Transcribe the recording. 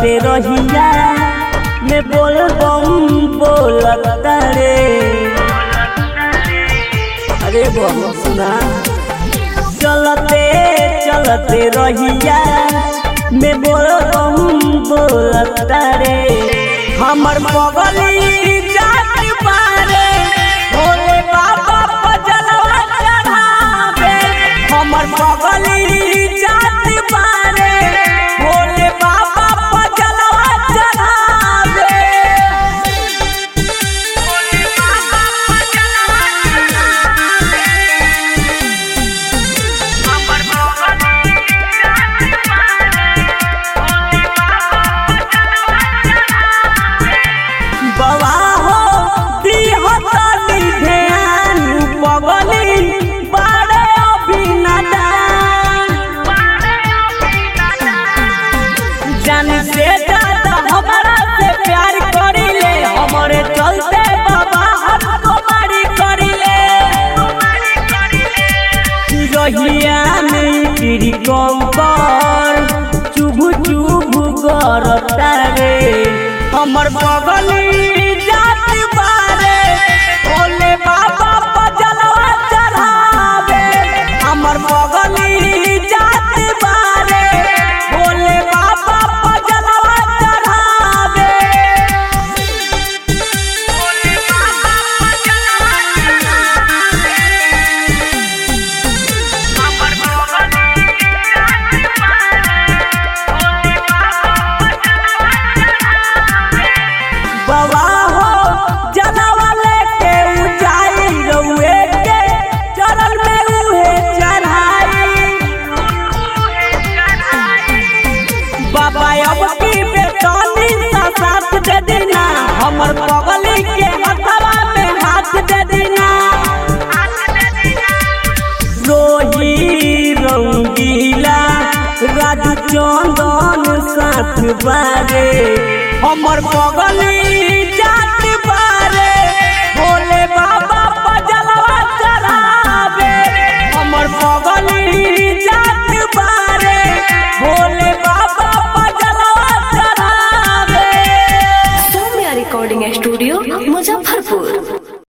चलते रहिया में बोल बम बोलता रे अरे बम सुना चलते चलते रहिया में बोल बम बोलता रे हमर पगली जात बारे भोले बाबा पर जलवा चढ़ावे हमर पगली जात बारे भोले बाबा पर जलवा चढ़ावे भोले बाबा पर जलवा चढ़ावे हमर पगली जात बारे भोले बाबा बवा हो दिहो तनी ध्यान पगली बारे अभिनदान जान से ज्यादा हमारा से प्यार करिले हमरे चलते बाबा हमको मारी करिले रहिया में तेरी कम पर चुभ चुभ करता रे हमर बगली जात बारे भोले बाबा पर जलवा चढ़ावे हमर बगली जात बारे भोले बाबा पर जलवा चढ़ावे भोले बाबा पर जलवा चढ़ावे हमर बगली जात बारे भोले बाबा बवा हो जलवा लेके ऊंचाई रउए के चरण में उहे चढ़ाई बाबा अब की बेटनी सा साथ दे देना हमर पगली के हथवा में हाथ दे देना रोही रंगीला राजू चंदन साथ बारे हमर पगली जात बारे भोले बाबा पर जलवा चढ़ावे हमर पगली जात बारे भोले बाबा पर जलवा चढ़ावे सौम्या रिकॉर्डिंग स्टूडियो मुजफ्फरपुर